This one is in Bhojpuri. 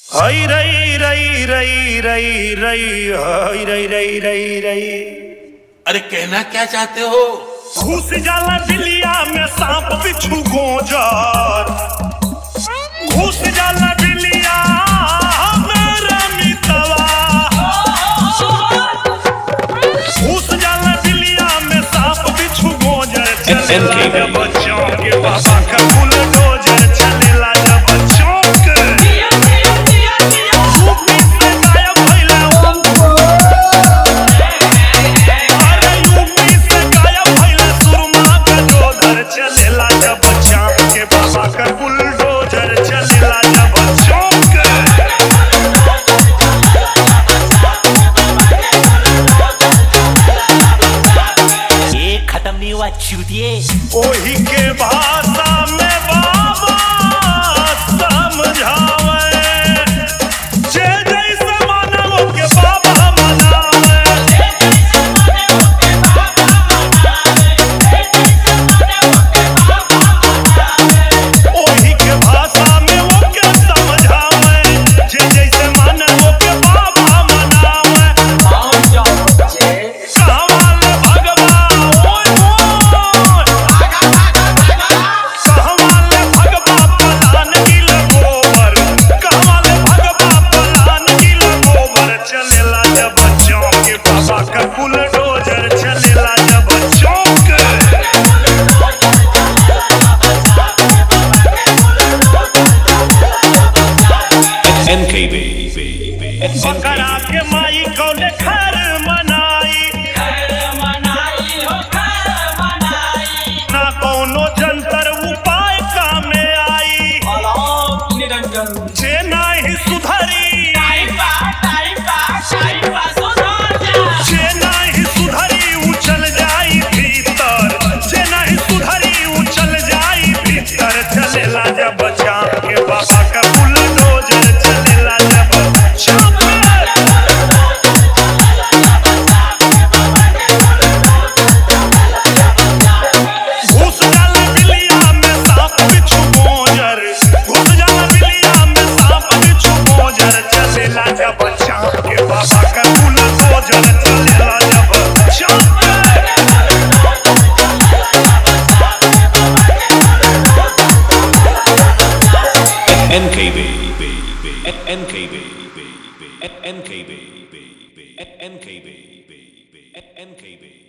हई रई रई रई रई रई हई रई रई रई रई अरे कहना क्या चाहते हो घुस जाला बिलिया में सांप बिच्छू गोजर घुस जाला बिलिया मेरा मितवा घुस जाला बिलिया में सांप बिच्छू गोजर चलेला जब बच्चों के बाबा का बुलडोजर चलेला जब बच्चों के यूपी से गायब भइला अरे यूपी से गायब भइला सुरमा का डोजर चलेला जब चाँद के बाबा का बुलडोजर चलेला जब चौक ये खत्म नहीं हुआ चूतिए ओही के भाषा में बाबा समझावे जे जैसे मानव के बाबा मनावे ओही के भाषा में ओके समझावे जे जैसे मानव के बाबा मनावे कहवाले भगवा ओय ओय कहवाले भगवा पलान गिल गोबर कहवाले भगवा पलान गिल गोबर चलेला जब चौक के बाबा का बुलडोजर चलेला जब चौक NKB. बकरा के माई कौले खर मनाई ना कौनो जंतर उपाय कामे आई जे नाही सुधरी जे नाही सुधरी उछल जाई भीतर जे नाही सुधरी उछल जाई भीतर चलेला जब चाँद के बाबा का बुलडोजर चलेला जब चाँद घुस जाला बिलिया में सांप बिच्छू मोजर घुस जाला बिलिया में सांप बिच्छू मोजर चलेला जब चाँद के बाबा का बुलडोजर चलेला जब चाँद NKB. NKB. NKB. NKB. NKB.